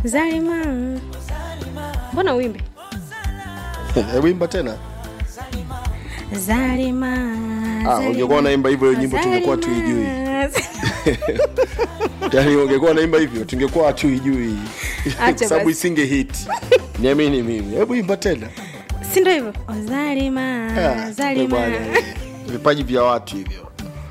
Zalima. Mbona uimbe? wimba tena Zalima. Ah, Zalima. ungekuwa unaimba hivyo hiyo nyimbo tungekuwa Zalima. tuijui. yani ungekuwa naimba hivyo tungekuwa hatuijui Acha sababu basi. isinge hit niamini mimi hebu imba tena Si ndio hivyo? O, Zalima. Ah, Zalima. bwana, vipaji vya watu hivyo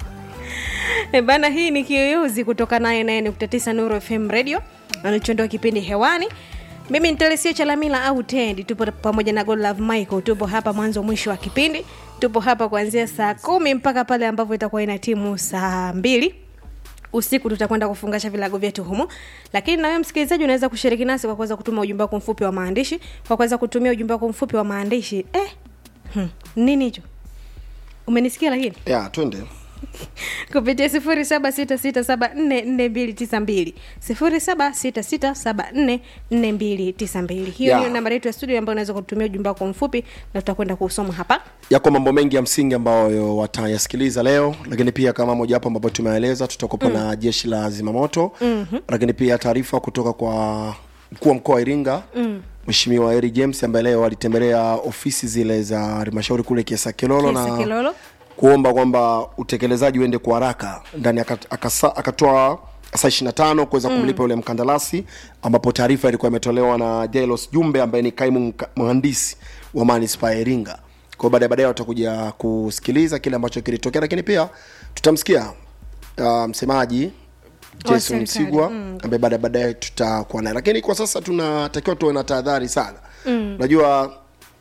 E bana, hii ni Kiyoyozi kutoka 99.9 Nuru FM Radio alichondoa kipindi hewani. Mimi ni Telesia Chalamila au Tendi, tupo pamoja na God Love Michael, tupo hapa mwanzo mwisho wa kipindi. Tupo hapa kuanzia saa kumi mpaka pale ambapo itakuwa ina timu saa mbili usiku tutakwenda kufungasha vilago vyetu humo lakini nawe msikilizaji unaweza kushiriki nasi kwa kuweza kutuma ujumbe wako mfupi wa maandishi kwa kuweza kutumia ujumbe wako mfupi wa maandishi eh, hmm, nini hicho umenisikia lakini ya twende kupitia sifuri saba sita sita saba nne nne mbili tisa mbili sifuri saba sita sita saba nne nne mbili tisa mbili hiyo Ya. ndiyo nambari yetu ya studio ambayo unaweza kutumia ujumbe wako mfupi na tutakwenda kuusoma hapa yako mambo mengi ya msingi ambayo watayasikiliza leo lakini pia kama mojawapo ambapo tumeeleza tutakupa mm. na jeshi la zimamoto mm-hmm. lakini pia taarifa kutoka kwa mkuu wa mkoa wa iringa mheshimiwa eri james ambaye leo alitembelea ofisi zile za halmashauri kule kiesa kilolo Kiesa na Kilolo. kuomba kwamba utekelezaji uende kwa haraka ndani akat- akasa- akatoa saa ishiri na tano kuweza kumlipa yule mkandarasi ambapo taarifa ilikuwa imetolewa na jailos jumbe ambaye ni kaimu mka- mhandisi wa manispaa ya iringa kwao baadaye baadaye watakuja kusikiliza kile ambacho kilitokea lakini pia tutamsikia uh, msemaji jason serikali, msigwa ambaye baadaye baadaye tutakuwa naye lakini kwa sasa tunatakiwa tuwe na tahadhari sana unajua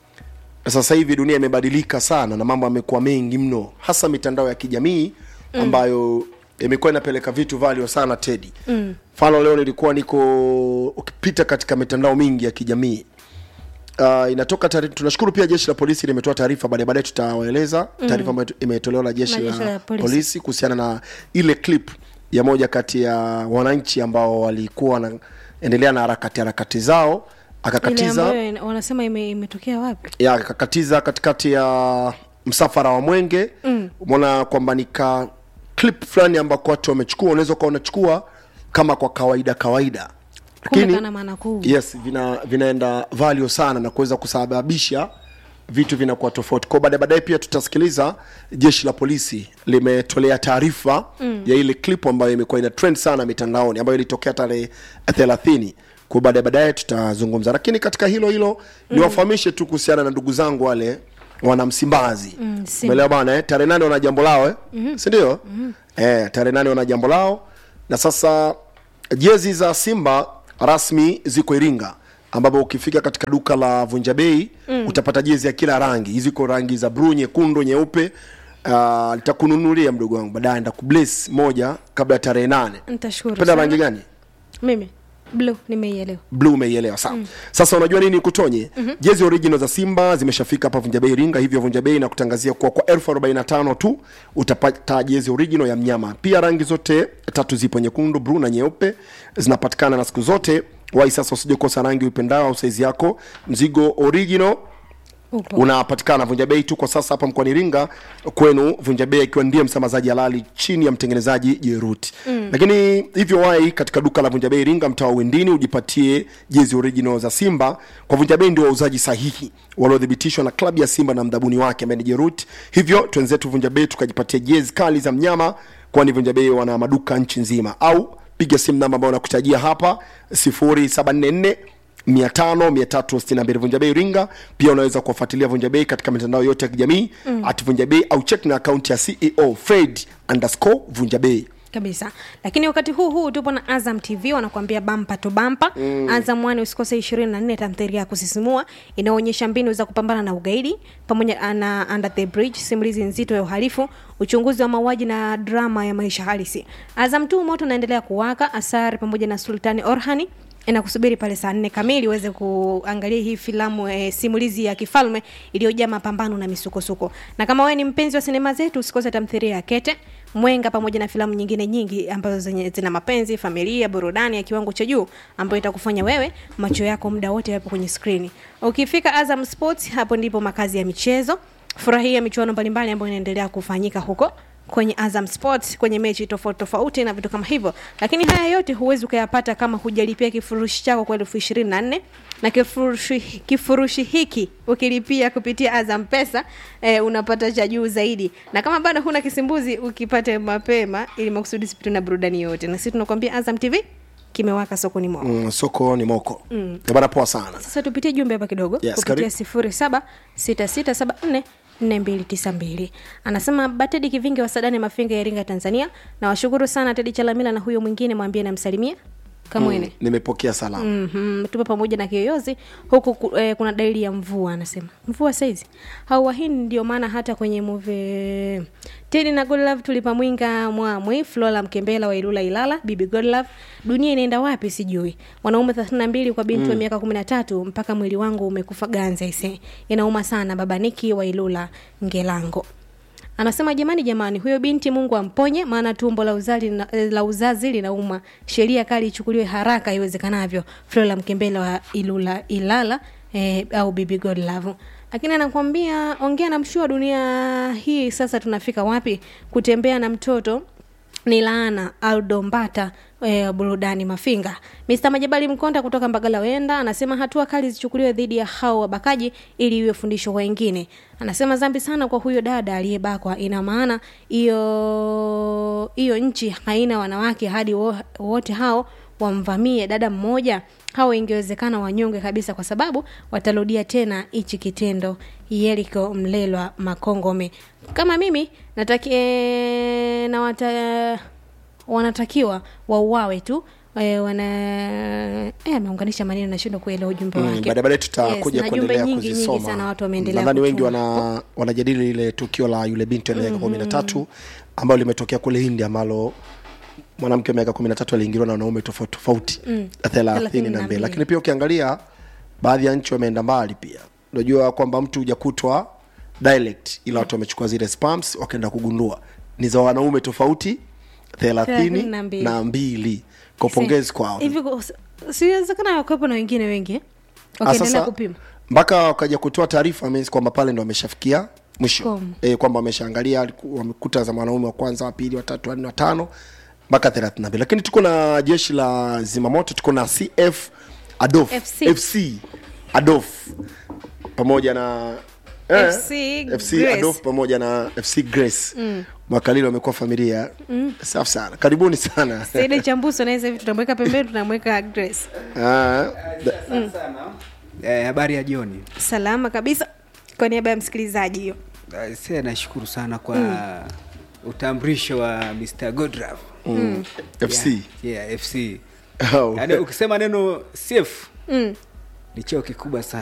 sasa hivi dunia imebadilika sana na mambo yamekuwa mengi mno hasa mitandao ya kijamii ambayo imekuwa inapeleka vitu valio sana tedi mfano leo nilikuwa niko ukipita katika mitandao mingi ya kijamii Uh, inatoka tari, tunashukuru pia jeshi la polisi limetoa taarifa baadaye baadaye tutawaeleza taarifa ambayo imetolewa na jeshi Na jeshi la, la polisi. polisi kuhusiana na ile clip ya moja kati ya wananchi ambao walikuwa wanaendelea na harakati harakati zao ile akakatiza ambayo ina- wanasema ime- imetokea wapi ya akakatiza katikati ya msafara wa mwenge umeona kwamba ni ka clip fulani ambako watu wamechukua unaweza ukawa unachukua kama kwa kawaida kawaida Kumbe kana maana kuu. yes vina vinaenda value sana na kuweza kusababisha vitu vinakuwa tofauti kwao baadaye baadaye pia tutasikiliza jeshi la polisi limetolea taarifa mm. ya ile clip ambayo imekuwa ina trend sana mitandaoni ambayo ilitokea tarehe thelathini kwa baadaye baadaye tutazungumza lakini katika hilo hilo mm. niwafahamishe tu kuhusiana na ndugu zangu wale wana msimbazi Mm, Simba. umeelewa bana eh? tarehe nane wana jambo lao eh? mm-hmm. sindio mm-hmm. eh, tarehe nane wana jambo lao na sasa jezi za simba rasmi ziko iringa ambapo ukifika katika duka la vunja bei mm. utapata jezi ya kila rangi ziko rangi za bluu nyekundu nyeupe uh, nitakununulia mdogo wangu baadaye ndakubless moja kabla ya tarehe nane nitashukuru penda sana. rangi gani mimi blue nimeielewa blue umeielewa sawa mm. sasa unajua nini kutonye mm-hmm. jezi original za simba zimeshafika hapa vunja bei iringa hivyo vunja bei na kutangazia kuwa kwa elfu arobaini na tano tu utapata jezi original ya mnyama pia rangi zote tatu zipo nyekundu blue na nyeupe zinapatikana na siku zote wai sasa usije kosa rangi uipendao au saizi yako mzigo original upo unapatikana vunja bei tu kwa sasa hapa mkoani iringa kwenu vunja bei akiwa ndiye msambazaji halali chini ya mtengenezaji jeruti mm. lakini hivyo wai katika duka la vunja bei iringa mtaa wa wendini ujipatie jezi original za simba kwa vunja bei ndio wauzaji sahihi waliothibitishwa na klabu ya simba na mdhabuni wake ambaye ni jeruti hivyo twenzetu vunja bei tukajipatia jezi kali za mnyama kwani vunja bei wana maduka nchi nzima au piga simu namba ambayo nakutajia hapa 0744 500 vunja bei ringa pia unaweza kuwafuatilia vunja bei katika mitandao yote ya kijamii mm. at vunja bei au check na akaunti ya ceo fred underscore vunja bei kabisa lakini wakati huu huu tupo na azam tv wanakuambia bampa to bampa mm. azam wani usikose ishirini na nne tamthiria ya kusisimua inaonyesha mbinu za kupambana na ugaidi pamoja na under the bridge simulizi nzito ya uhalifu uchunguzi wa mauaji na drama ya maisha halisi azam tu moto unaendelea kuwaka asari pamoja na sultani orhani inakusubiri pale saa nne kamili uweze kuangalia hii filamu e, simulizi ya kifalme iliyojaa mapambano na misukosuko na kama wewe ni mpenzi wa sinema zetu usikose tamthiria ya kete mwenga pamoja na filamu nyingine nyingi ambazo zenye zina mapenzi familia burudani ya kiwango cha juu ambayo itakufanya wewe macho yako muda wote yapo kwenye skrini ukifika azam sports hapo ndipo makazi ya michezo furahia michuano mbalimbali ambayo inaendelea kufanyika huko kwenye azam sports kwenye mechi tofauti tofauti na vitu kama hivyo lakini haya yote huwezi ukayapata kama hujalipia kifurushi chako kwa elfu ishirini na nne na kifurushi, kifurushi hiki ukilipia kupitia azam pesa eh, unapata cha juu zaidi na kama bado huna kisimbuzi ukipate mapema ili makusudi sipitwe na burudani yote na sisi tunakwambia azam tv kimewaka sokoni mwao mm, soko ni moko mm. bana poa sana sasa tupitie jumbe hapa kidogo Yes, kupitia karibu. sifuri saba sita sita saba nne nne mbili tisa mbili anasema batedi kivinge wa sadani mafinga ya iringa tanzania na washukuru sana tedi chalamila na huyo mwingine mwambie namsalimia kamwene mm, nimepokea salamu mm. mm-hmm. tupo pamoja na kiyoyozi huku ku, eh, kuna dalili ya mvua anasema mvua saizi hauwahini ndio maana hata kwenye muve tedi na godlove tulipa mwinga mwamwi flora mkembela wa ilula ilala bibi godlove dunia inaenda wapi sijui wanaume thelathini na mbili kwa binti mm. wa miaka kumi na tatu mpaka mwili wangu umekufa ganza ise inauma sana baba niki wa ilula ngelango anasema jamani jamani huyo binti mungu amponye maana tumbo la uzazi, lina- eh, la uzazi linauma sheria kali ichukuliwe haraka iwezekanavyo flora mkembele wa ilula ilala eh, au bibi godlove lakini anakwambia ongea na mshua dunia hii sasa tunafika wapi kutembea na mtoto ni laana aldo mbata e, burudani mafinga mr majabali mkonda kutoka mbagala wenda anasema hatua kali zichukuliwe dhidi ya hao wabakaji ili iwe fundisho kwa wengine anasema zambi sana kwa huyo dada aliyebakwa ina maana hiyo hiyo nchi haina wanawake hadi wo- wote hao wamvamie dada mmoja hao ingewezekana wanyonge kabisa kwa sababu watarudia tena hichi kitendo yeriko mlelwa makongome kama mimi natakie na wata, wanatakiwa wauawe tu e, wana eh, ameunganisha maneno nashindwa kuelewa ujumbe Mm, wake baadaye baadaye tutakuja na jumbe kuendelea nyingi nyingi sana kuzisoma watu wameendelea nadhani wengi kutuma. wana wanajadili ile tukio la yule binti wa miaka kumi na tatu ambayo limetokea kule hindi ambalo mwanamke wa miaka kumi na tatu aliingiliwa na wanaume tofauti tofauti thelathini na mbili lakini pia ukiangalia baadhi ya nchi wameenda mbali pia unajua kwamba mtu hujakutwa dialect ila watu wamechukua zile spams wakaenda kugundua ni za wanaume tofauti thelathini Thelathini na mbili. na mbili kwa pongezi kwao hivi ku- siwezekana wakuwepo na wengine wengi eh? Ah, wakiendelea sasa, kupima mpaka wakaja kutoa taarifa means kwamba pale ndo wameshafikia mwisho Komo. e, kwamba wameshaangalia aliku- wamekuta za mwanaume wa kwanza wa pili watatu wanne watano mpaka thelathini na mbili lakini tuko na jeshi la zimamoto tuko na cf adof FC. fc adof pamoja na eh, FC FC Grace. adof pamoja na fc grace mm. mwakalili wamekuwa familia mm. safi sana karibuni sana saidi chambuso naye hivi tunamweka pembeni tunamweka grace Ah, da- Eh, habari ya jioni salama kabisa kwa niaba ya msikilizaji hiyo Eh, se nashukuru sana kwa utambulisho wa mr godrav mm. fc yeah, yeah, fc Oh. yaani ukisema neno cf mm. ni cheo kikubwa sana